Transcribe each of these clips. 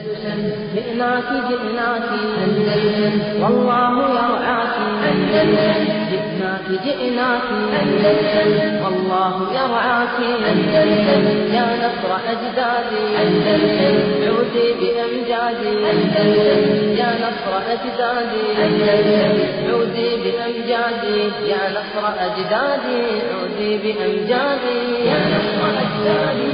جئناك جئناك أندلس والله يرعاك أندلس جئناك جئناك أندلس والله يرعاك أندلس يا نصر أجدادي أندلس عودي بأمجادي أندلس يا نصر أجدادي أندلس عودي بأمجادي يا نصر أجدادي عودي بأمجادي يا نصر أجدادي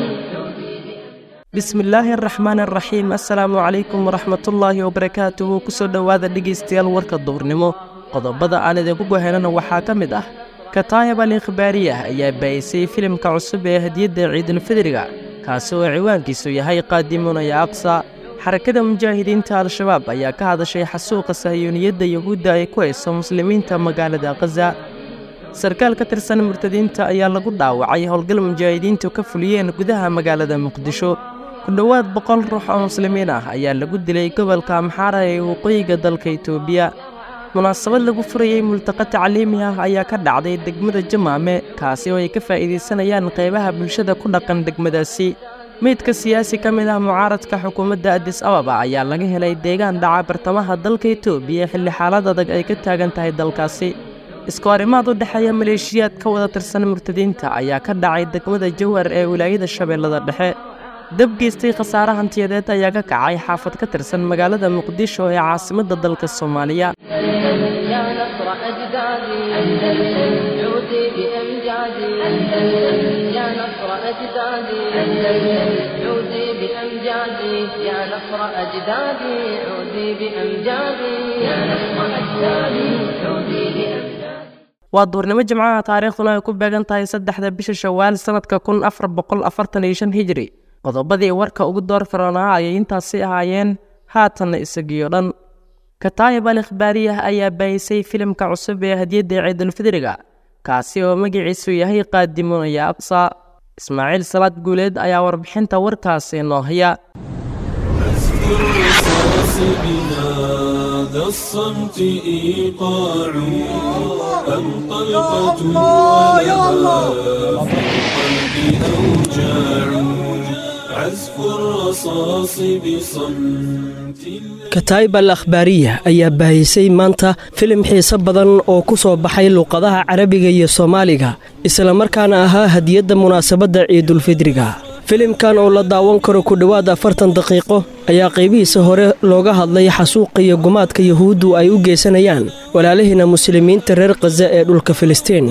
bismillaahi araxmaan araxiim assalaamu calaykum waraxmatullaahi wabarakaatuhu kusoo dhowaada dhegaystayaal warka duurnimo qodobada aan idinku goheynana waxaa ka mid ah kataayab al ikhbaariyah ayaa baa'isay filimka cusub ee hadiyadda ciidulfidriga kaasi oo ciwaankiisu yahay qaadimunaya aqsa xarakada mujaahidiinta al-shabaab ayaa ka hadashay xasuuqa sahiyuuniyadda yuhuudda ay ku hayso muslimiinta magaalada khaza sarkaal ka tirsan murtadiinta ayaa lagu dhaawacay howlgal mujaahidiintu ka fuliyeen gudaha magaalada muqdisho ku dhowaad boqol ruux oo muslimiin ah ayaa lagu dilay gobolka amxaara ee waqooyiga dalka itoobiya munaasabad lagu furayey multaqa tacliimi ah ayaa ka dhacday degmada jamaame kaasi oo ay ka faa'iidaysanayaan qaybaha bulshada ku dhaqan degmadaasi meydka siyaasi ka mid ah mucaaradka xukuumadda adis ababa ayaa laga helay deegaan dhaca bartamaha dalka itoobiya xilli xaalad adag ay ka taagan tahay dalkaasi isku arrimaad u dhexeeya maleeshiyaad ka wada tirsan murtadiinta ayaa ka dhacay degmada jawhar ee wilaayada shabeellada dhexe dab geystay khasaare hantiyadeed ayaa ka kacay xaafad ka tirsan magaalada muqdisho ee caasimadda dalka soomaaliya يا نصر أجدادي أندلس عودي بأمجادي أندلس يا نصر أجدادي أندلس عودي بأمجادي يا نصر أجدادي عودي بأمجادي يا نصر أجدادي عودي بأمجادي waa duurnimo jimcaha taariikhduna ay ku beegan tahay saddexda bisha shawaal sannadka kun afar boqol afartan iyo shan hijri qodobadii warka ugu door firoonaa ayay intaasi ahaayeen haatanna isagiyo dhan kataayib al ikhbaariyah ayaa baayisay filimka cusub ee hadiyadda ciidulfidriga kaasi oo magaciisu yahay qaadimunaya aqsa ismaaciil salaad guuleed ayaa warbixinta warkaasi noo haya بهذا الصمت إيقاع أم طلقة ولها في القلب أوجاع عزف الرصاص بصمت kataayib al akhbaariya ayaa baahisay maanta filim xiise badan oo ku soo baxay luuqadaha carabiga iyo soomaaliga islamarkaana ahaa hadiyadda munaasabadda ciidulfidriga filimkan oo la daawan karo ku dhowaad afartan daqiiqo ayaa qaybihiisa hore looga hadlay xasuuqa iyo gumaadka yuhuuddu ay u geysanayaan walaalihiina muslimiinta reer khaza ee dhulka filistiin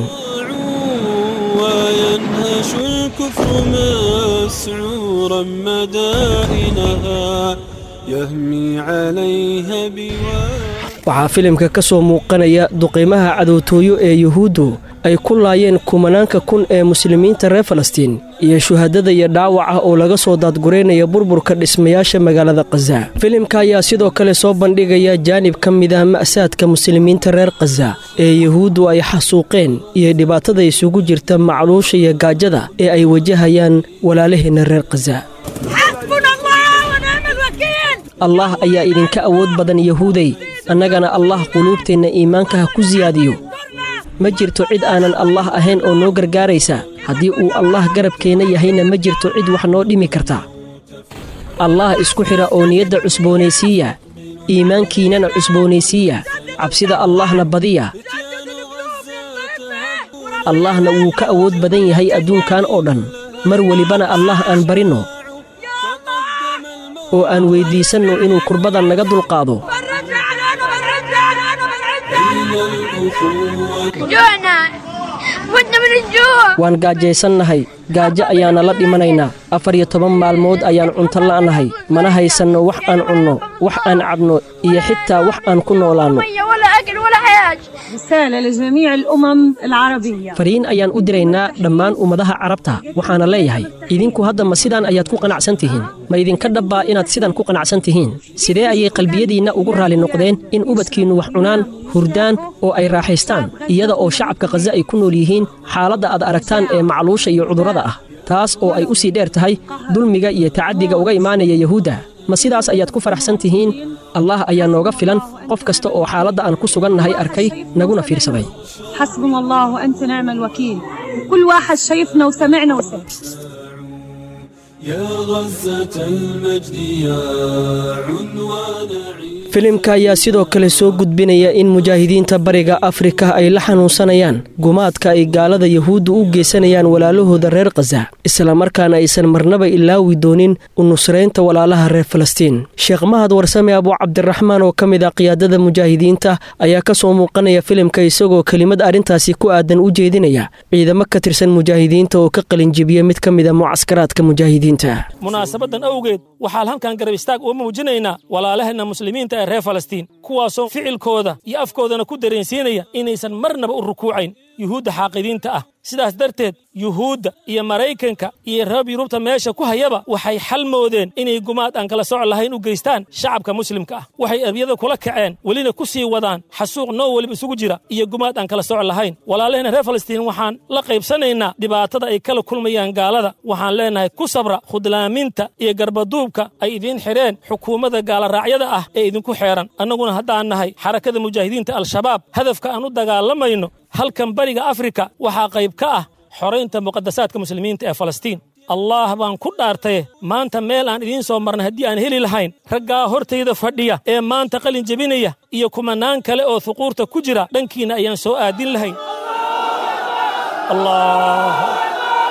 وينهش الكفر مسعورا مدائنها يهمي عليها بوادي waxaa filimka ka soo muuqanaya duqiimaha cadowtooyo ee yuhuuddu ay ku laayeen kumanaanka kun ee muslimiinta reer falastiin iyo shuhadada iyo dhaawaca oo laga soo daadgureynaya burburka dhismayaasha magaalada khaza filimka ayaa sidoo kale soo bandhigaya jaanib ka mid ah ma'saadka muslimiinta reer khaza ee yuhuuddu ay xasuuqeen iyo dhibaatada isugu jirta macluusha iyo gaajada ee ay wajahayaan walaalaheenna reer khaza حسبنا الله ونعم الوكيل allah ayaa idinka awood badan yahuuday annagana allah quluubteenna iimaanka ha ku siyaadiyo ma jirto cid aanan allah ahayn oo noo gargaaraysa haddii uu allah garabkeenna yahayna ma jirto cid wax noo dhimi karta allah isku xidha oo niyadda cusboonaysiiya iimaankiinnana cusboonaysiiya cabsida allahna badiya allahna wuu ka awood badan yahay adduunkan oo dhan mar welibana allah aan barinno oo aan weyddiisanno inuu kurbadan naga dulqaado فرج علينا فرج علينا أين الأخوة جوعنا متنا من الجوع waan gaajaysannahay gaajo ayaana la dhimanaynaa afar iyo toban maalmood ayaan cunto la'nahay mana haysanno wax aan cunno wax aan cabno iyo xitaa wax aan ku noolaanno مية ولا أكل ولا حياة رسالة لجميع الأمم العربية fariin ayaan u diraynaa dhammaan ummadaha carabta waxaana leeyahay idinku hadda ma sidaan ayaad ku qanacsan tihiin ma idinka dhabbaa inaad sidan ku qanacsan tihiin sidee ayay qalbiyadiinna ugu raalli noqdeen in ubadkiinnu wax cunaan hurdaan oo ay raaxaystaan iyada oo shacabka khaza ay ku nool yihiin xaaladda aad aragtaan ee macluusha iyo cudurrada ah taas oo ay u sii dheer tahay dulmiga iyo tacaddiga uga imaanaya yahuudda ma sidaas ayaad ku faraxsan tihiin allah ayaa nooga filan qof kasta oo xaaladda aan ku sugannahay arkay naguna fiirsaday حسبنا الله وأنت نعم الوكيل كل واحد شايفنا وسمعنا وسمع يا غزة المجد يا عنوان عيد filimka ayaa sidoo kale soo gudbinaya in mujaahidiinta bariga afrika ay la xanuunsanayaan gumaadka ay gaalada yahuudda u geysanayaan walaalahooda reer khaza islamarkaana aysan marnaba ilaawi doonin u nusraynta walaalaha reer falastiin sheekh mahad warsame abuu cabdiraxmaan oo ka mid ah qiyaadada mujaahidiinta ayaa ka soo muuqanaya filimka isagoo kelimad arrintaasi ku aadan u jeedinaya ciidamo ka tirsan mujaahidiinta oo ka qalinjibiya mid ka mid a mucaskaraadka mujaahidiinta munaasabadan awgeed waxaan halkan garab istaag uga muujinaynaa walaalaheenna muslimiinta ee reer falastiin kuwaasoo ficilkooda iyo afkoodana ku dareensiinaya inaysan marnaba u rukuucayn yuhuudda xaaqidiinta ah sidaas darteed yuhuudda iyo maraykanka iyo reer yurubta meesha ku hayaba waxay xal moodeen inay gumaad aan kala soc lahayn u geystaan shacabka muslimka ah waxay eryada kula kaceen welina ku sii wadaan xasuuq noo weliba isugu jira iyo gumaad aan kala soc lahayn walaalaheenna reer falastiin waxaan la qaybsanaynaa dhibaatada ay kala kulmayaan gaalada waxaan leenahay ku sabra khudlaaminta iyo garbaduubka ay idiin xidheen xukuumadda gaalaraacyada ah ee idinku xeeran annaguna haddaan nahay xarakada mujaahidiinta al-shabaab hadafka aan u dagaalamayno halkan bariga afrika waxaa qayb ka ah xoraynta muqadasaadka muslimiinta ee falastiin allah baan ku dhaartaye maanta meel aan idiin soo marnay haddii aan heli lahayn raggaa hortayda fadhiya ee maanta qalin jebinaya iyo kumanaan kale oo huquurta ku jira dhankiinna ayaan soo aadin lahayn allah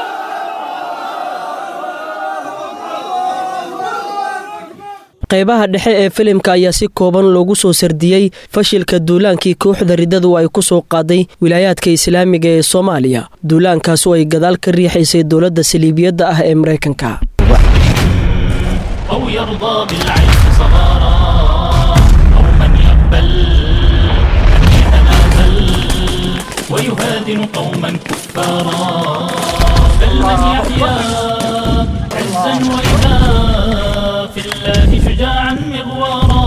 qaybaha dhexe ee filimka ayaa si kooban loogu soo sardiyey fashilka duulaankii kooxda riddadu ay ku soo qaaday wilaayaadka islaamiga ee soomaaliya duulaankaasu ay gadaal ka riixaysay dowladda saliibiyadda ah ee maraykanka أو يرضى بالعيش صغارا أو من يقبل أن يتنازل ويهادن قوما كفارا بل من يحيا عزا وإذا في الله شجاعا مغوارا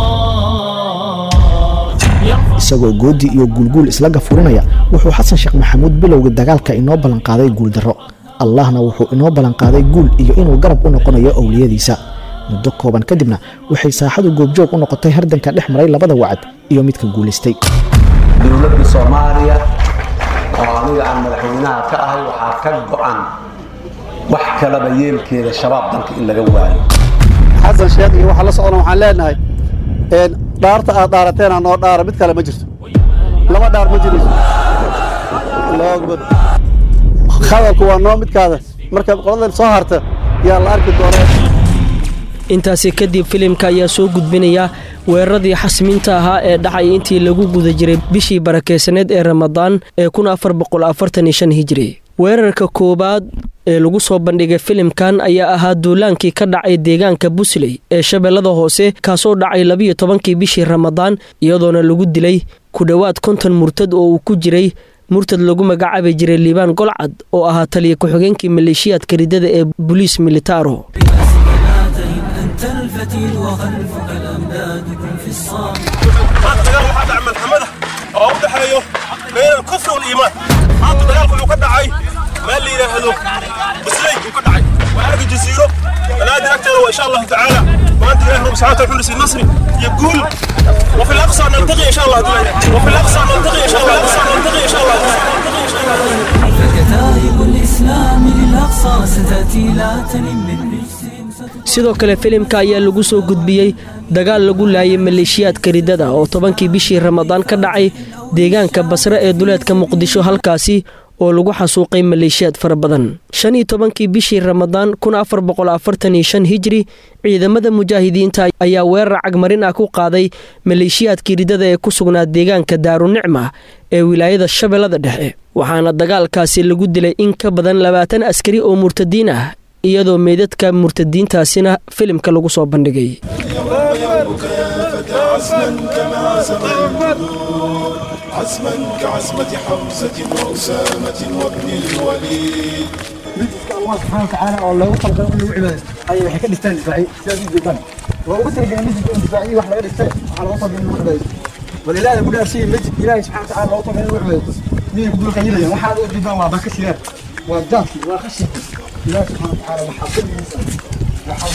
يرفع isagoo goodi iyo guulguul isla gafurinaya wuxuu xasan sheekh maxamuud bilowga dagaalka inoo ballanqaaday guuldarro allahna wuxuu inoo ballanqaaday guul iyo inuu garab u noqonayo owliyadiisa muddo kooban kadibna waxay saaxadu goobjoog u noqotay hardanka dhex maray labada wacad iyo midka guulaystay dowladda soomaaliya oo aniga aan madaxweynaha ka ahay waxaa ka go'an wax kalaba yeelkeeda shabaab dalka in laga waayo xasan sheekh iyo waxa la socona waxaan leenahay een dhaarta aad dhaarateen noo dhaara mid kale ma jirto laba dhaar ma jirayso Allahu akbar hadalku waa noo midkaada markaad qoladan soo harta yaa la arki doonaa intaasi kadib filimka ayaa soo gudbinaya weeraradii xasmiinta ahaa ee dhacay intii lagu guda jiray bishii barakeysaneed ee ramadaan ee hijri weerarka koowaad ee lagu soo bandhigay filimkan ayaa ahaa duulaankii ka dhacay deegaanka busley ee shabeellada hoose kaasoo dhacay labiyo tobankii bishii ramadaan iyadoona lagu dilay ku dhowaad konton murtad oo uu ku jiray murtad lagu magacaabi jiray liibaan golcad oo ahaa taliya ku-xigeenkii maleeshiyaadka riddada ee boliis militaro أنت الفتيل وخلفك الأمداد كن في الصام maanta dagaal waxaa dhacay malxamada oo u dhexeeyo bayna alkufri waliimaan maanta dagaalku wuxuu ka dhacay meel la yidhaahdo busley uu ka dhacay waa aaga jasiiro banaadir agteeda waa insha allahu tacaala maanta ilahi rabbi subxana taala wuxuu nasri iyo guul وفي الأقصى نلتقي إن شاء الله وفي الأقصى نلتقي إن شاء الله نلتقي إن شاء الله فكتائب الإسلام للأقصى ستأتي لا تنم من رجس sidoo kale filimka ayaa lagu soo gudbiyey dagaal lagu laayay maleeshiyaadka riddada oo tobankii bishii ramadaan ka dhacay deegaanka basre ee duleedka muqdisho halkaasi oo lagu xasuuqay maleeshiyaad fara badan shan iyo tobankii bishii ramadaan kun afar boqol afartan iyo shan hijri ciidamada mujaahidiinta ayaa weerar cagmarin ah ku qaaday maleeshiyaadkii riddada ee ku sugnaa deegaanka daarunicma ee wilaayada shabeellada dhexe waxaana dagaalkaasi lagu dilay in ka badan labaatan askari oo murtadiin ah iyadoo meydadka murtadiintaasina filimka lagu soo bandhigay عزما كعزمة حمزة وأسامة وابن الوليد midka allah subxaana watacaala oo loogu talgalay in lagu cibaadaysto ayay waxay ka dhistaan difaaciy sidaas u jeedaan waa ugu talagalay masjidka in difaaciyi wax laga dhistay waxaa loogu talgalay in lagu cibaadaysto walilaahi ku dhaarsiiyey masjid ilaahay subxana watacaala loogu talgalay in lagu cibaadaysto miyay ku dulqayilayaan waxaad u jeedaan waa baka siyaar waa jaadki waa qashin ilaahi subxana watacaala waxaa fadligiisa waxaa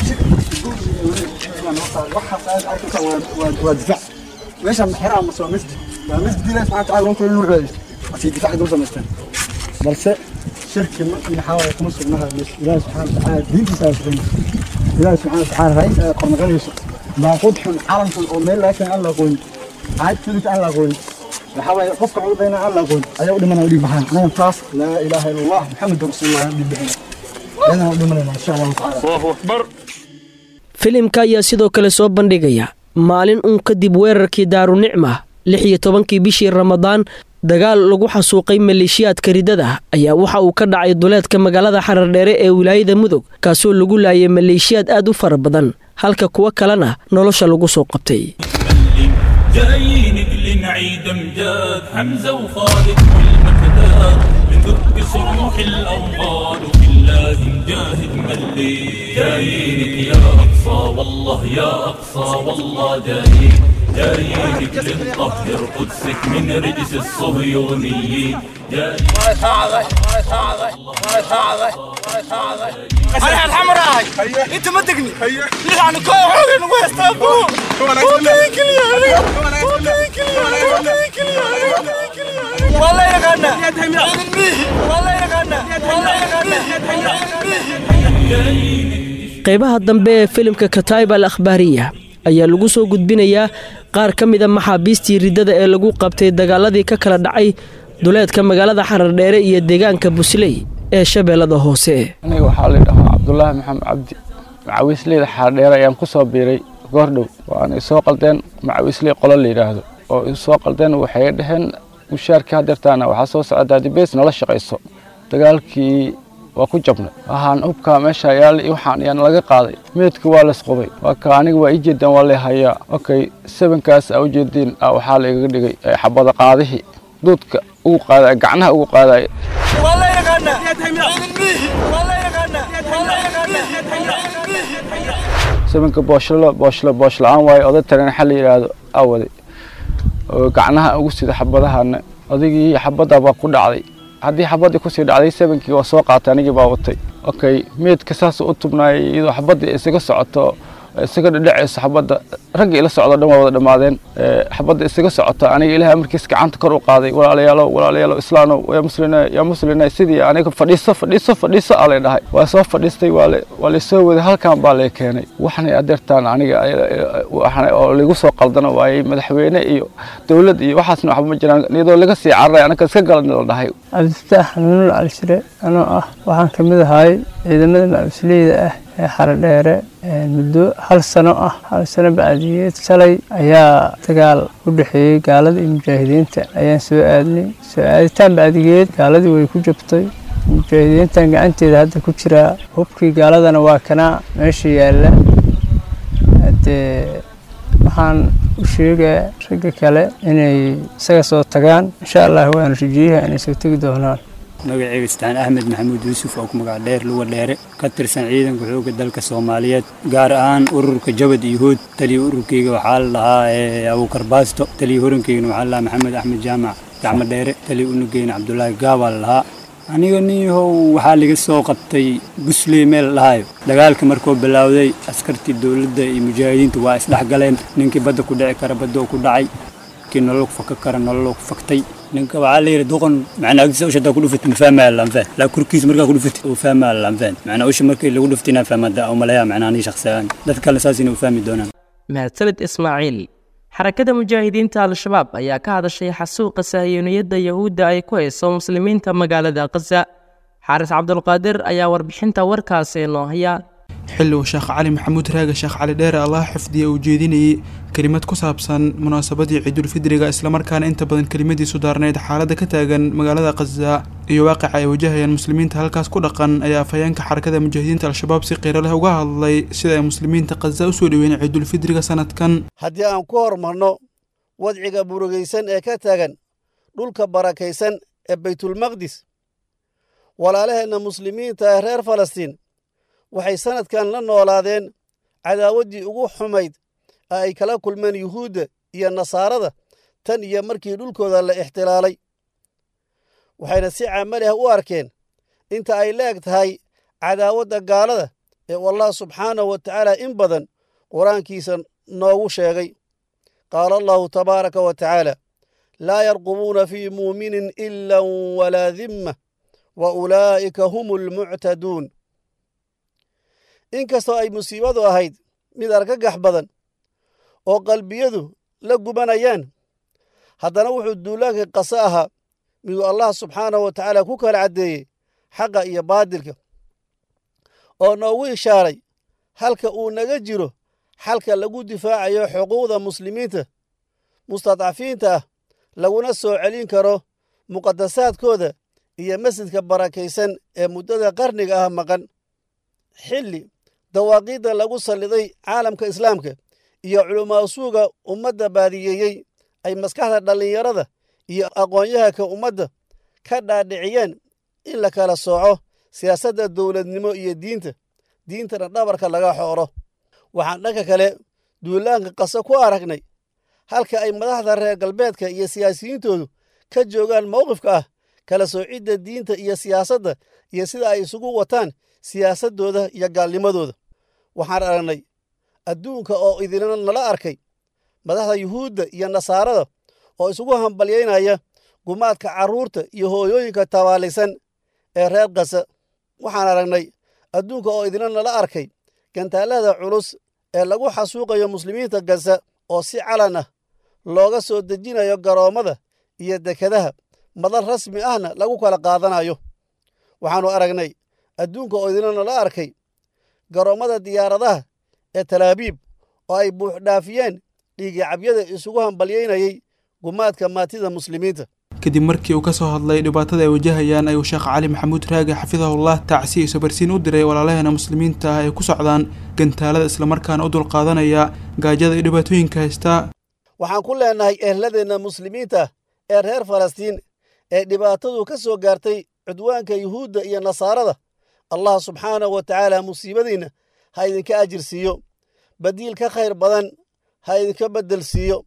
shirk waxaas aad arkaysa waa difaac meeshaan xeraa mase waa masjid waa masjid ilaahi subxana watacaala loogu talgalay in lagu cibaadaysto asii difaaci dul samaysteen balse shirki maxaa waaye kuma sugnaha ilaahi subxaana watacaala diintiisa aa sugan ilaahi subxaana watacaala raayis aa qornaqanayso baaquud xun calan xun oo meel laga keena aan la aqoonin caad fudud aan la aqoonin waxaa waaye qofka cudayna aan la aqoonin ayaa u dhimanaya dhiig baxaan anaga taas laa ilaaha ila allah maxamedu rasuulullah aan dhiig bixina ayadana u dhimanayna insha allahu tacaala allahu akbar filimka ayaa sidoo kale soo bandhigaya maalin uun kadib weerarkii daarunicma lix iyo tobankii bishii ramadaan dagaal lagu xasuuqay maleeshiyaadka ridada ayaa waxa uu ka dhacay duleedka magaalada xarardheere ee wilaayada mudug kaasoo lagu laayay maleeshiyaad aad u fara badan halka kuwo kalena nolosha lagu soo qabtay جايين لنعيد امجاد حمزه وخالد والمكداد من ذب صروح الأوغاد وفي الله نجاهد ملي جايينك يا أقصى والله يا أقصى والله جايين جايينك لنطهر قدسك من رجس الصهيونيين انا الحمراء انت ما تقني نحن كوعين ويستابو وكيكل يا وكيكل يا والله يا غنى والله يا غنى والله يا غنى qaybaha dambe ee filimka kataib al akhbaariya ayaa lagu soo gudbinayaa qaar ka mida maxaabiistii riddada ee lagu qabtay dagaaladii ka kala dhacay duleedka magaalada xarardheere iyo deegaanka busley ee shabeellada hoose aniga waxaa la dhahaa cabdulaahi maxamed cabdi macawiisleyda xaardheere ayaan ku soo biiray goordhow waana isoo qaldeen macawiisley qolo la yidhaahdo oo isoo qaldeen waxay dhaheen mushaarkii hadeertaana waxaa soo socda daadibeys nala shaqayso dagaalkii waa ku jabnay waxaan hubkaa meesha yaal waxaan ayaan laga qaaday meedka waa laisqubay waa ka aniga waa ii jeedaan waa lay hayaa okay sebankaas aa u jeediin waxaa la igaga dhigay xabada qaadihii duudka ugu qaadaya gacnaha ugu qaadaya والله يا غنى والله يا غنى والله يا غنى sebanka booshlo booshlo boosh la-aan waaye oday tareen xal la yidhaahdo awaday oo gacnaha ugu sida xabadahana odaygii xabadda baa ku dhacday haddii xabaddii kusii dhacday sebankii waa soo qaatay anigii baa watay okay meedka saas u tubnaayay iyadoo xabaddii isaga socoto isaga dhadhacayso xabadda ragga ila socdo dhan waa wada dhammaadeen xabadda isaga socoto aniga ilaahay amarkiis gacanta kor u qaaday walaalayaalow walaalayaalow islaanow yaa muslina yaa muslina sidii aniga fadhiiso fadhiiso fadhiiso aa lay dhahay waa soo fadhiistay waa la waa laysoo waday halkan baa lay keenay waxna adeertaan aniga waxna oo lagu soo qaldano waayey madaxweyne iyo dowlad iyo waxaasna waxba ma jiraan iyadoo laga sii cararay anaga iska galan la dhahay cabdifataax xanuunul calishire anoo ah waxaan ka mid ahay ciidamada macawisleyda ah ee xaradheere muddo hal sano ah hal sano bacdiyeed shalay ayaa dagaal u dhexeeyey gaalada iyo mujaahidiinta ayaan soo aadnay soo aaditaan bacdigeed gaaladii way ku jabtay mujaahidiintan gacanteeda hadda ku jiraa hubkii gaaladana waa kanaa meesha yaalla haddee waxaan u sheegaa ragga kale inay isaga soo tagaan insha allah waana rajiyaha inay soo tegi doonaan magacayga istaan axmed maxamuud yuusuf oo ku magac dheer luga dheere ka tirsan ciidanka xoogga dalka soomaaliyeed gaar ahaan ururka jabad iyo hood taliya ururkeyga waxaa la dhahaa abuukar baasto taliya horankeygana waxaa la dhahaa maxamed axmed jaamac gacmo dheere taliya unugeyna cabdulaahi gaabaa la dhahaa aniga niyahow waxaa laga soo qabtay busley meel dhahayo dagaalka markuu bilaawday askartii dowladda iyo mujaahidiinta waa isdhexgaleen ninkii badda ku dhici kara badda ku dhacay kii nolol ku faka kara nolol ku faktay ninka waxaa la yidhi doqon macnaa agtiisa usha hadaa ku dhufatay ma fahmaya lanfaan laa kurkiisa markaa ku dhufatay uu fahmaya lanfaan macnaa usha markii lagu dhuftay inaan fahmada oo malaya macnaa anii shakhsiyaan dad kale saas inay u fahmi doonaan mahadsanid ismaaciil xarakada mujaahidiinta al-shabaab ayaa ka hadashay xasuuqa sahiyoniyadda yahuudda ay ku hayso muslimiinta magaalada khaza xaaris cabdulqaadir ayaa warbixinta warkaasi noo haya xilli uu sheekh cali maxamuud raaga sheekh cali dheere allah xifdiya uu jeedinayey kelimad ku saabsan munaasabadii ciidulfidriga islamarkaana inta badan kelimadiisu daarnayd xaaladda ka taagan magaalada khaza iyo waaqica ay wajahayaan muslimiinta halkaas ku dhaqan ayaa afhayeenka xarakada mujaahidiinta al-shabaab si qiiro leh uga hadlay sida ay muslimiinta khaza usoo dhaweyn ciidulfidriga sanadkan haddii aan ku horumarno wadciga burugaysan ee ka taagan dhulka barakaysan ee baytulmaqdis walaalaheenna muslimiinta ee reer falastiin waxay sannadkan la noolaadeen cadaawaddii ugu xumayd ee ay kala kulmeen yuhuudda iyo nasaarada tan iyo markii dhulkooda la ixtilaalay waxayna si camali ah u arkeen inta ay leeg tahay cadaawadda gaalada ee uu allah subxaanahu wa tacaala in badan qur-aankiisa noogu sheegay qaala allahu tabaaraka wa tacaala laa yarqubuuna fii muuminin ilan walaa dimma wa ulaa'ika hum almuctaduun inkastoo ay musiibadu ahayd mid argagax badan oo qalbiyadu la gubanayaan haddana wuxuu duulaanka qase ahaa miduu allah subxaanahu wa tacaala ku kala caddeeyey xaqa iyo baadilka oo noogu ishaaray halka uu naga jiro xalka lagu difaacayo xuquuqda muslimiinta mustadcafiinta ah laguna soo celin karo muqadasaadkooda iyo masjidka barakaysan ee muddada qarniga ah maqan xilli dawaaqiidda lagu salliday caalamka islaamka iyo culumaasuuga ummadda baadiyeeyey ay maskaxda dhallinyarada iyo aqoon-yahanka ummadda ka dhaadhiciyeen in la kala sooco siyaasadda dowladnimo iyo diinta diintana dhabarka laga xooro waxaan dhanka kale duulaanka qase ku aragnay halka ay madaxda reer galbeedka iyo siyaasiyiintoodu ka joogaan mowqifka ah kala soocidda diinta iyo siyaasadda iyo sida ay isugu wataan siyaasaddooda iyo gaalnimadooda waxaan aragnay adduunka oo idina nala arkay madaxda yuhuudda iyo nasaarada oo isugu hambalyaynaya gumaadka carruurta iyo hooyooyinka tabaalaysan ee reer kasa waxaan aragnay adduunka oo idina nala arkay gantaallada culus ee lagu xasuuqayo muslimiinta gasa oo si calan ah looga soo dejinayo garoommada iyo dekadaha madal rasmi ahna lagu kala qaadanayo waxaannu aragnay adduunka oo idina nala arkay garoommada diyaaradaha ee talaabiib oo ay buuxdhaafiyeen dhiigicabyada isugu hambalyaynayay gumaadka maatida muslimiinta kadib markii uu ka soo hadlay dhibaatada ay wajahayaan ayuu sheekh cali maxamuud raage xafidahullah tacsi iyo sabarsiin u diray walaalaheena muslimiinta ah ay ku socdaan gantaalada islamarkaana u dulqaadanaya gaajada iyo dhibaatooyinka haystaa waxaan ku leenahay ehladeenna muslimiinta ee reer falastiin ee dhibaatadu ka soo gaartay cudwaanka yuhuudda iyo nasaarada allah subxaanahu wa tacaala musiibadiinna ha idinka ajir siiyo badiil ka khayr badan ha idinka beddel siiyo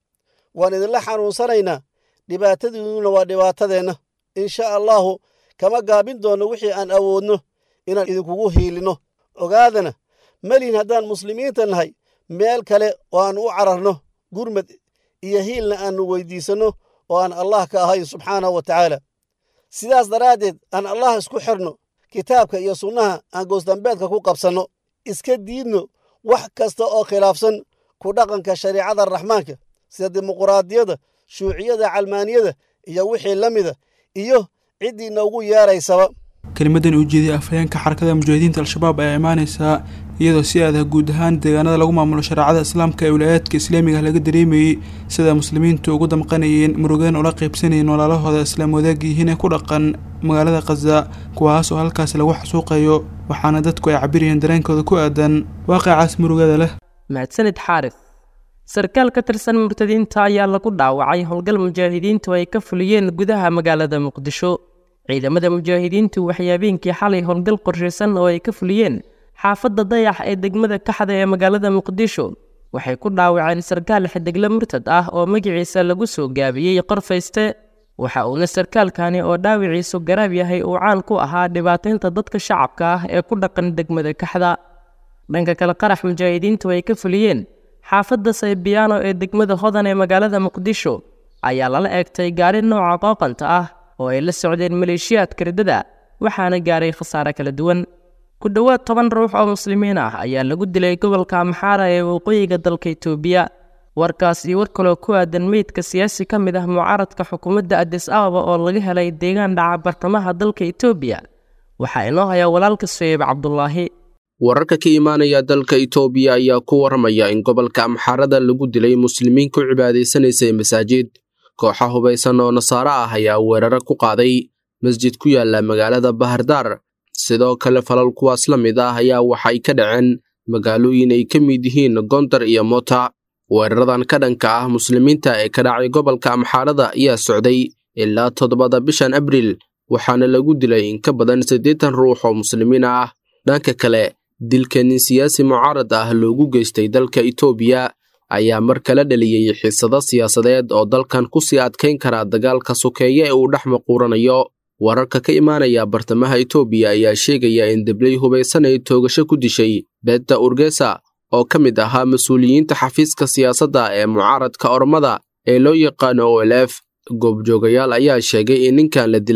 waan idinla xanuunsanaynaa dhibaatadiinnuna waa dhibaatadeenna insha allahu kama gaabin doonno wixii aan awoodno inaan idinkugu hiilinno ogaadana melihin haddaan muslimiinta nahay meel kale oo aan u cararno gurmad iyo hiilna aannu weyddiisanno oo aan allah ka ahayn subxaanahu wa tacaala sidaas daraaddeed aan allah isku xirno kitaabka iyo sunnaha aan goosdambeedka ku qabsanno iska diidno wax kasta oo khilaafsan ku dhaqanka shariicada raxmaanka sida dimuquraadiyadda shuuciyada calmaaniyada iyo wixii la mida iyo ciddii noogu yeeraysaba kelimadan uu jeediyay afhayeenka xarakada mujaahidiinta al-shabaab ayaa imaanaysaa iyadoo si adah guud ahaan deegaanada lagu maamulo shareecada islaamka ee wilaayaadka islaamiga laga dareemayey sida muslimiintu ugu damqanayeen murugan ula qaybsanayeen walaalahooda islaam wadaag yihiin ee ku dhaqan magaalada khaza kuwaas oo halkaas lagu xasuuqayo waxaana dadku ay cabirayeen dareenkooda ku aadan waaqicaas murugada leh mahadsanid xaarif sarkaal ka tirsan murtadiinta ayaa lagu dhaawacay howlgal mujaahidiintu ay ka fuliyeen gudaha magaalada muqdisho ciidamada mujaahidiintu waxay habeenkii xalay howlgal qorshaysan oo ay ka fuliyeen xaafadda dayax ee degmada kaxda ee magaalada muqdisho waxay ku dhaawaceen sarkaal xidigle murtad ah oo magaciisa lagu soo gaabiyey qorfayste waxa uuna sarkaalkani oo dhaawiciisu garaab yahay uu caan ku ahaa dhibaataynta dadka shacabka ah ee ku dhaqan degmada kaxda dhanka kale qarax mujaahidiintu ay ka fuliyeen xaafadda saybiyaano ee degmada hodan ee magaalada muqdisho ayaa lala eegtay gaari nooca qooqanta ah oo ay la socdeen maleeshiyaadka riddada waxaana gaaray khasaare kala duwan ku dhowaad toban ruux oo muslimiin ah ayaa lagu dilay gobolka amxaara ee waqooyiga dalka itoobiya warkaas iyo war kaloo ku aadan meydka siyaasi ka mid ah mucaaradka xukuumadda adis ababa oo laga helay deegaan dhaca bartamaha dalka itoobiya waxaa inoo hayaa walaalka suheyb cabdulaahi wararka ka imaanaya dalka itoobiya ayaa ku warramaya in gobolka amxaarada lagu dilay muslimiin ku cibaadaysanaysay masaajid kooxa hubaysan oo nasaaro ah ayaa weeraro ku qaaday masjid ku yaala magaalada bahardaar sidoo kale falal kuwaas la mid ah ayaa waxay ka dhaceen magaalooyin ay ka mid yihiin gondar iyo mota weeraradan ka dhanka ah muslimiinta ee ka dhacay gobolka amxaarada ayaa socday ilaa toddobada bishan abriil waxaana lagu dilay in ka badan siddeetan ruux oo muslimiin ah dhanka kale dilka nin siyaasi mucaarad ah loogu geystay dalka itoobiya ayaa mar kala dhaliyey xiisado siyaasadeed oo dalkan ku sii adkayn kara dagaalka sokeeye ee uu dhex maquuranayo wararka ka imaanaya bartamaha itoobiya ayaa sheegaya in debley hubaysan ay toogasho ku dishay beedda urgesa oo ka mid ahaa mas-uuliyiinta xafiiska siyaasadda ee mucaaradka ormada ee loo yaqaano o l f goobjoogayaal ayaa sheegay in ninkan la dilay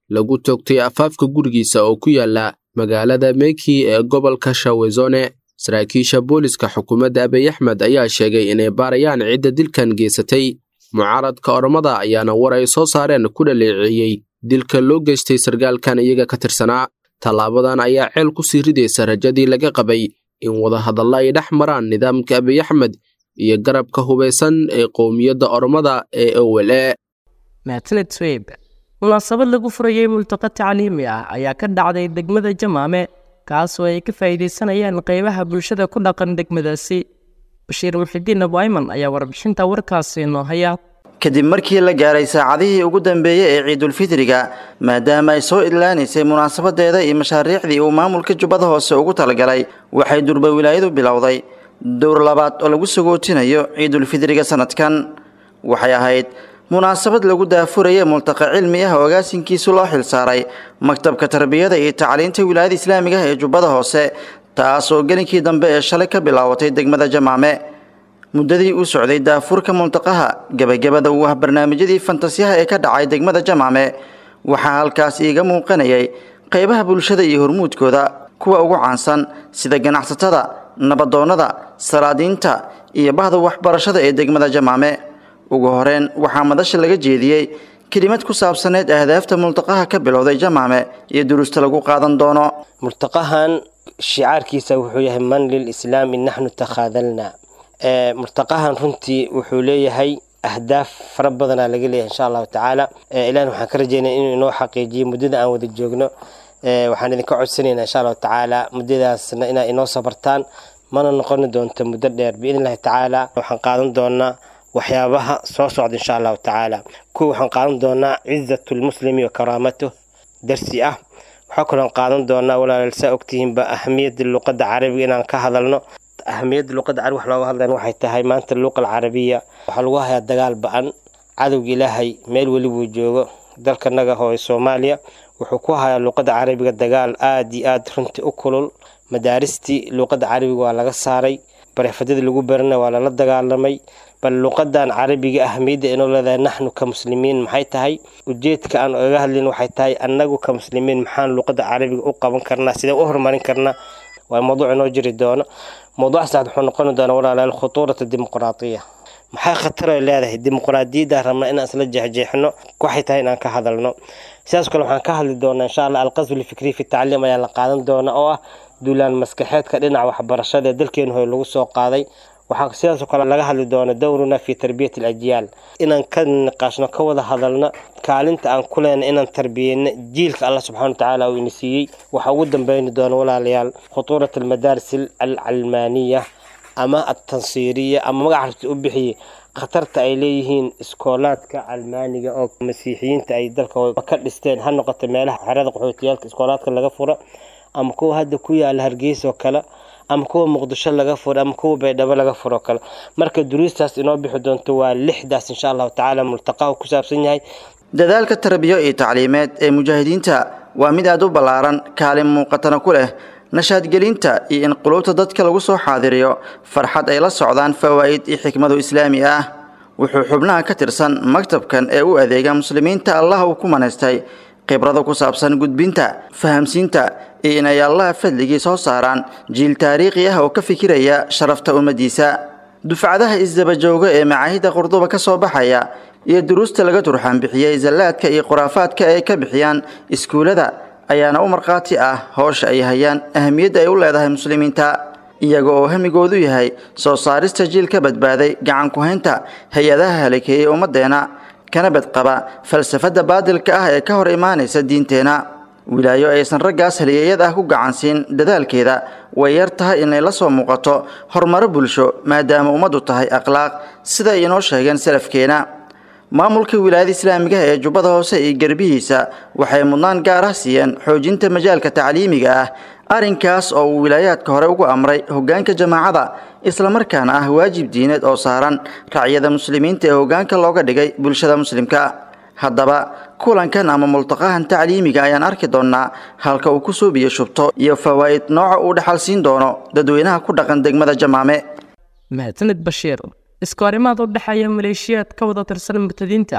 lagu toogtay afaafka gurigiisa oo ku yaala magaalada meki ee gobolka shawezone saraakiisha booliska xukuumadda abiy axmed ayaa sheegay inay baarayaan cidda dilkan geysatay mucaaradka oromada ayaana war ay soo saareen ku dhaleeceeyey dilka loo geystay sargaalkan iyaga ka tirsanaa tallaabadan ayaa ceel ku sii ridaysa rajadii laga qabay in wadahadalla ay dhex maraan nidaamka abiy axmed iyo garabka hubaysan ee qowmiyadda oromada ee owel e mahadsaned sweyb munaasabad lagu furayey multaqa tacliimi ah ayaa ka dhacday degmada jamaame kaasoo ay ka faa'iidaysanayaan qaybaha bulshada ku dhaqan degmadaasi bashiir muxidiin abuayman ayaa warbixinta warkaasi inoo haya kadib markii la gaaray saacadihii ugu dambeeyey ee ciidulfitriga maadaama ay soo idlaanaysay munaasabadeeda iyo mashaariicdii uu maamulka jubbada hoose ugu talagalay waxay durba wilaayadu bilowday dowr labaad oo lagu sagootinayo ciidulfitriga sanadkan waxay ahayd munaasabad lagu daafuraya multaqa cilmi ah oo agaasinkiisu loo xilsaaray maktabka tarbiyada iyo tacliinta wilaayada islaamiga ah ee jubbada hoose taas oo gelinkii dambe ee shalay ka bilaabatay degmada jamaame muddadii u socday daafurka multaqaha gebagabada uu ah barnaamijyadii fantasiyaha ee ka dhacay degmada jamaame waxaa halkaas iiga muuqanayay qaybaha bulshada iyo hormuudkooda kuwa ugu caansan sida ganacsatada nabadoonnada salaadiinta iyo bahda waxbarashada ee degmada jamaame ugu horeyn waxaa madasha laga jeediyey kelimad ku saabsaneyd ahdaafta multaqaha ka bilowday jamaame iyo duruusta lagu qaadan doono multaqahan shicaarkiisa wuxuu yahay man lilislaami naxnu takhaadalna multaqahan runtii wuxuu leeyahay ahdaaf fara badanaa laga leeyahay insha allahu tacaala ilahna waxaan ka rajeynaya inuu inoo xaqiijiyo muddada aan wada joogno waxaan idinka codsanaynaa insha allahu tacaala muddadaasna inaa inoo sabartaan mana noqoni doonto muddo dheer biidn illahi tacaala waxaan qaadan doonaa waxyaabaha soo socda insha allahu tacaala kuwa waxaan qaadan doonaa cizatu lmuslimi wa karaamatuh darsi ah waxaa kaloon qaadan doonaa walaalaal saa ogtihiinba ahamiyadda luqadda carabiga inaan ka hadalno ahamiyadda luqadda carabi wax looga hadlayan waxay tahay maanta luqa alcarabiya waxaa lagu hayaa dagaal ba-an cadowga ilaahay meel weli buu joogo dalkanaga hooye soomaaliya wuxuu ku hayaa luqadda carabiga dagaal aad iyo aad runtii u kulul madaaristii luqadda carabiga waa laga saaray bareefadada lagu barana waa lala dagaalamay bal luqadan carabiga ahamiyadda inoo leedahay naxnu ka muslimiin maxay tahay ujeedka aan oga hadlayn waxay tahay annagu ka muslimiin maxaan luqadda carabiga u qaban karnaa sidee u horumarin karnaa waa mawduuc inoo jiri doono mawduuc saxd wuxuu noqoni doonaa walaalayaal khutuurata dimuqraatiya maxay khatar ay leedahay dimuqraadiyadda rabnaa inaan isla jeexjeexno waxay tahay inaan ka hadalno sidaas kale waxaan ka hadli doonaa insha allah alqasbu lfikri fi tacliim ayaa la qaadan doona oo ah duulaan maskaxeedka dhinaca waxbarashada ee dalkeenu hore lagu soo qaaday waxaa sidaasoo kale laga hadli doona dowruna fi tarbiyati alajyaal inaan ka niqaashno ka wada hadalno kaalinta aan ku leenay inaan tarbiyeyno jiilka allah subxana watacaala uu ina siiyey waxaa ugu dambeyni doona walaalayaal khutuurat almadaaris alcalmaaniya ama altansiiriya ama magac rabti u bixiyey khatarta ay leeyihiin iskoolaadka calmaaniga oo masiixiyiinta ay dalka ka dhisteen ha noqoto meelaha xerada qaxootiyaalka iskoolaadka laga furo ama kuwa hadda ku yaala hargeysa oo kale ama kuwa muqdisho laga furo ama kuwa baydhabo laga furo kale marka duruustaas inoo bixi doonto waa lixdaas insha allahu tacaala multaqahu ku saabsan yahay dadaalka tarbiyo iyo tacliimeed ee mujaahidiinta waa mid aad u ballaaran kaalin muuqatana ku leh nashaadgelinta iyo in qulubta dadka lagu soo xaadiriyo farxad ay la socdaan fawaa'id iyo xikmadu islaami ah wuxuu xubnaha ka tirsan maktabkan ee u adeega muslimiinta allah uu ku manaystay khibrada ku saabsan gudbinta fahamsiinta iyo inay allaha fadligii soo saaraan jiil taariikhi ah oo ka fikiraya sharafta ummadiisa dufcadaha isdabajooga ee macaahidda qurduba ka soo baxaya iyo duruusta laga turxaan bixiyey zallaadka iyo khuraafaadka ay ka bixiyaan iskuullada ayaana u markhaati ah howsha ay hayaan ahamiyadda ay u leedahay muslimiinta iyaga oo hamigoodu yahay soo saarista jiil ka badbaaday gacan ku-haynta hay-adaha halakeeyey ummaddeena kana badqaba falsafadda baadilka ah ee ka hor imaanaysa diinteenna wilaayo aysan raggaas haliyeeyad ah ku gacansiin dadaalkeeda way yar tahay inay la soo muuqato horumaro bulsho maadaama ummaddu tahay akhlaaq siday inoo sheegeen salafkeena maamulka wilaayada islaamiga ee jubbada hoose iyo garbihiisa waxay mudnaan gaar ah siiyeen xoojinta majaalka tacliimiga ah arrinkaas oo uu wilaayaadka hore ugu amray hoggaanka jamaacada islamarkaana ah waajib diineed oo saaran racyada muslimiinta ee hoggaanka looga dhigay bulshada muslimka haddaba kulankan ama multaqahan tacliimiga ayaan arki doonnaa halka uu ku suubiyo shubto iyo fawaa'id nooca uu dhaxal siin doono dadweynaha ku dhaqan degmada jamaame mahadsanid bashiir iskoorimaad u dhexeeya maleeshiyaad ka wada tirsan murtadiinta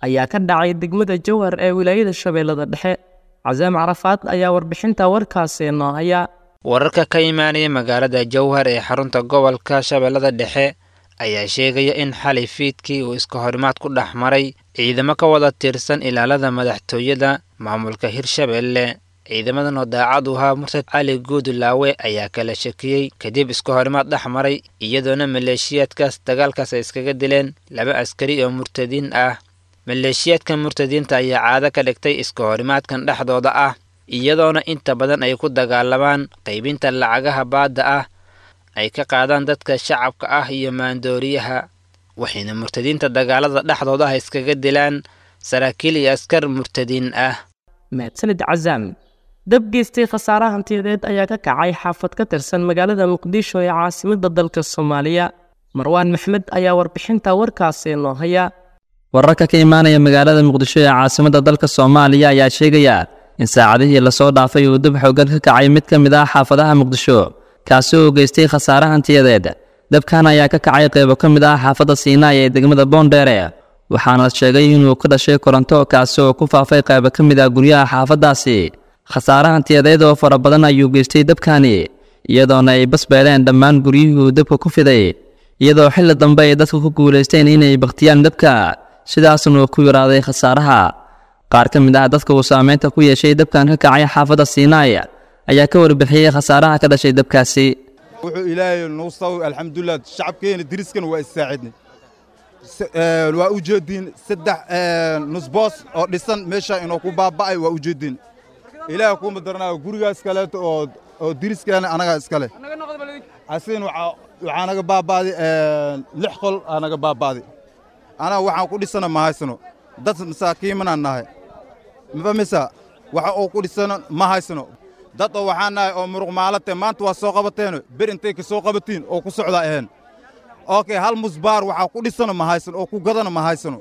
ayaa ka dhacay degmada jowhar ee wilaayada shabeellada dhexe casaam carafaad ayaa warbixinta warkaasi noo haya wararka ka imaanaya magaalada jowhar ee xarunta gobolka shabeellada dhexe ayaa sheegaya in xalay fiidkii uu iska horimaad ku dhex maray ciidamo ka wada tirsan ilaalada madaxtooyada maamulka hirshabeelle ciidamadan oo daacad u ahaa murtad cali guudulaawe ayaa kala shakiyey kadib iska horimaad dhex maray iyadoona maleeshiyaadkaas dagaalkaas ay iskaga dileen laba askari oo murtadiin ah maleeshiyaadka murtadiinta ayaa caado ka dhigtay iska horimaadkan dhexdooda ah iyadoona inta badan ay ku dagaalamaan qaybinta lacagaha baadda ah ay ka qaadaan dadka shacabka ah iyo maandooriyaha waxayna murtadiinta dagaalada dhexdooda ah iskaga dilaan saraakiil iyo askar murtadiin ah mahadsanid casaam dab geystay khasaare hantiyadeed ayaa ka kacay xaafad ka tirsan magaalada muqdisho ee caasimadda dalka soomaaliya marwaan maxmed ayaa warbixinta warkaasi noo haya wararka ka imaanaya magaalada muqdisho ee caasimadda dalka soomaaliya ayaa sheegaya in saacadihii lasoo dhaafay uu dab xoogan ka kacay mid ka mid ah xaafadaha muqdisho kaasi oo geystay khasaare hantiyadeed dabkan ayaa ka kacay qaybo ka mid ah xaafadda siinaay ee degmada boondheere waxaana sheegay inuu ka dhashay koronto kaasi oo ku faafay qaybo ka mid ah guryaha xaafaddaasi khasaare hantiyadeed oo fara badan ayuu geystay dabkani iyadoona ay basbeeleen dhammaan guryuhuu dabka ku fiday iyadoo xilli dambe ay dadku ku guulaysteen inay bakhtiyaan dabka sidaasna uu ku yaraaday khasaaraha qaar ka mid ah dadka uu saameynta ku yeeshay dabkan ka kacay xaafadda siinaay ayaa ka warbixiyey khasaaraha ka dhashay dabkaasi wuxuu ilaahay nagu sawi alxamdulilah shacabkeena diriskan waa issaacidnay waa u jeediin saddex nusboos oo dhisan meesha inuu ku baaba'ay waa u jeediin ilaahay kuuma daranaayo gurigaas kaleeto oo oo diriskeena anagaa iskale asigana waxaa naga baaba'day lix qol aa naga baaba'day anaga waxaan ku dhisana ma haysano dad masaakiimanaan nahay mafamisa waxa uu ku dhisano ma haysano dad oo waxaan nahay oo muruq maalate maanta waa soo qabateeno ber intay ka soo qabatiin oo ku socda aheen okay hal musbaar waxaa ku dhisano ma haysano oo ku gadana ma haysano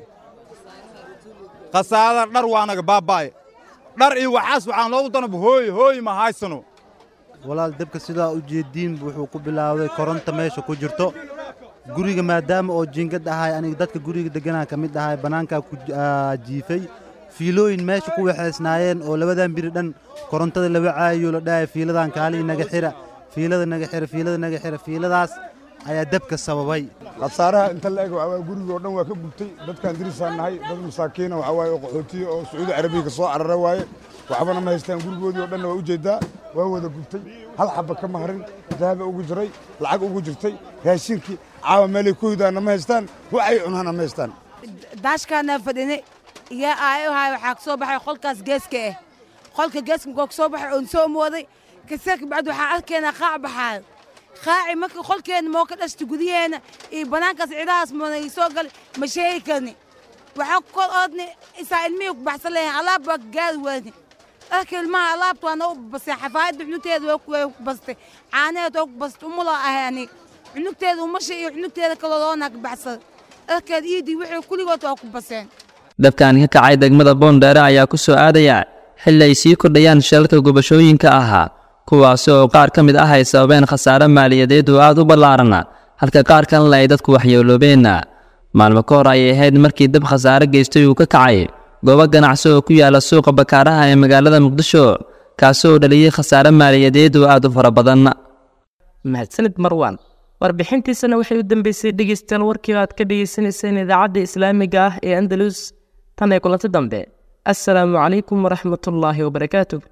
khasaarada dhar waa naga baaba'ay dhar iyo waxaas waxaan loogu danaba hooy hooy ma haysano walaal dabka sidaa u jeediin wuxuu ku bilaawday koronta meesha ku jirto guriga maadaama oo jiingad ahay aniga dadka guriga degganaa ka mid ahay bannaankaa ku jiifay fiilooyin meesha ku waxaysnaayeen oo labadan biri dhan korontada laba caayo la dhahay fiiladan kaalii naga xira fiilada naga xira fiilada naga xira fiiladaas ayaa dabka sababay khasaaraha inta la eg waxaa guriga oo dhan waa ka gubtay dadkaan dirisaan nahay dad masaakiina waxaa waaye oo qaxootiya oo sacuudi carabiya ka soo carara waaye waxbana ma haystaan gurigoodii oo dhanna waa u jeedaa waa wada gubtay hal xabba ka maharin dahaba ugu jiray lacag ugu jirtay raashinkii caawa meelay ku hidaana ma haystaan waxay cunaana ma haystaan daashkaana fadhine iyo aayahay waxaa ka soo baxay qolkaas geeska ah qolka geeska markoo ka soo baxay oon soo mooday kaseka bacdi waxaan arkaynaa qaac baxaayo qaaci marka qolkeenna moo ka dhashta gudaheenna iyo bannaankaas cidahaas moonay soo galay ma sheegi karni waxaan kor oodni isaa ilmihii ku baxsan leeyahay alaab baa gaari waani dharka ilmaha alaabta waa noo bastay xafaayadda cunugteeda way ku bastay caanaheed waa ku bastay umulaa ahay ani cunugteeda umasha iyo cunugteeda kaloo loona ka baxsan dharkeed iidii wixii kulligood waa ku baseen dabkan ka kacay degmada boondheere ayaa ku soo aadaya xilli ay sii kordhayaan shilalka gubashooyinka ahaa kuwaasi oo qaar ka mid ah ay sababeen khasaare maaliyadeed oo aad u ballaaran halka qaar kalena ay dadku waxyeeloobeen maalmo ka hor ayay ahayd markii dab khasaare geystay uu ka kacay goobo ganacsi oo ku yaala suuqa bakaaraha ee magaalada muqdisho kaasi oo dhaliyey khasaare maaliyadeed oo aad u fara badan mahadsanid marwan warbixintiisana waxay u dambeysay dhegeystayaal warkii aad ka dhegeysanayseen idaacadda islaamiga ah ee andalus tan ee kulanti dambe assalaamu calaykum waraxmatullaahi wabarakaatuh